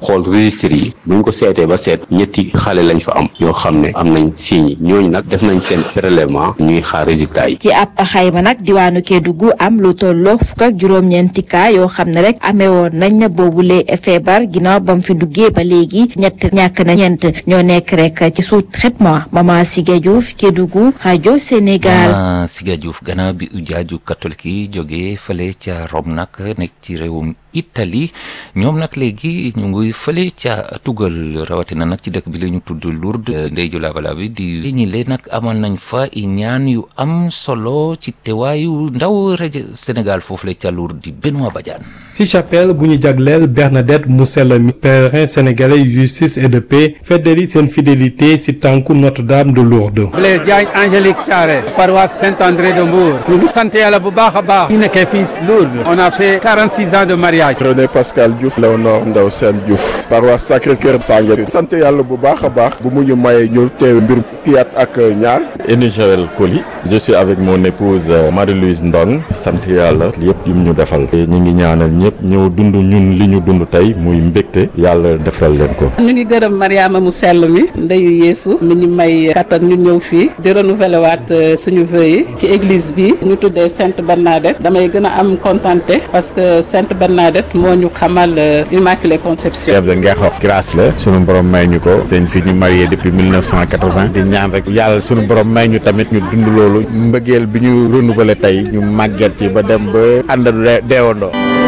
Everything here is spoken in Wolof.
xool registre yi buñ ko seetee ba seet ñetti xale lañ fa am yoo xam ne am nañ signes yi ñooñu nag def nañ seen prélèvement ñuy xaar résultat yi ci ab xayma nag diwaanu Kédougou am lu tolloo fukk ak juróom-ñeenti cas yoo xam ne rek amee woon nañ boobule feebar ginnaaw ba mu fi duggee ba léegi ñett ñàkk na ñeent ñoo nekk rek ci sous traitement Mama Siga Diouf Kédougou rajo Sénégal. Mama Siga Diouf gannaaw bi ujaaju catholique yi jógee fële ca Rome nag nekk ci réewum Italie ñoom nag léegi ñu ngi fële ca tugal rawatina nag ci dëkk bi la ñu tudd Lourdes ndey ju laabala bi di ñi leen nag amal nañ fa i ñaan yu am solo ci teewaayu ndaw rajo Sénégal foofu la ca Lourdes di Benoît Badiane ci chapelle bu ñu jagleel Bernadette mu sell mi pèlerin sénégalais justice et de paix feddali seen fidélité ci tànku Notre-Dame de Lourdes. Blaise Diagne Angélique Charret paroisse Saint-André de Mbour ñu ngi sant yàlla bu baax a baax ñu nekkee fii Lourdes on a fait 46 ans de mariage. René Pascal Diouf Léonore Ndaw Sène Diouf paroisse Sacré-Cœur Sangué sant yàlla bu baax a baax bu mu ñu mayee ñu teew mbir fukki at ak ñaar. Eni Joël Coly je suis avec mon épouse Marie-Louise Ndong sant yàlla yëpp yu ñu defal ñu ngi ñaanal ñëpp ñëw dund ñun li ñu dund tey muy mbégte yàlla defal leen ko. ñu ngi gërëm Mariama mu sell mi ndeyu Yeesu mi ñu may kattan ñu ñëw fii di renouveler waat suñu vœux yi ci église bi ñu tuddee Sainte Bernadette damay gën a am contenté parce que Sainte Bernadette moo ñu xamal Immaculée Conception. chef de Ngexox grâce la sunu borom may ñu ko seen fi ñu marié depuis 1980 di ñaan rek yàlla sunu borom may ñu tamit ñu dund loolu mbëggeel bi ñu renouveler tey ñu màgget ci ba dem ba ànd deewandoo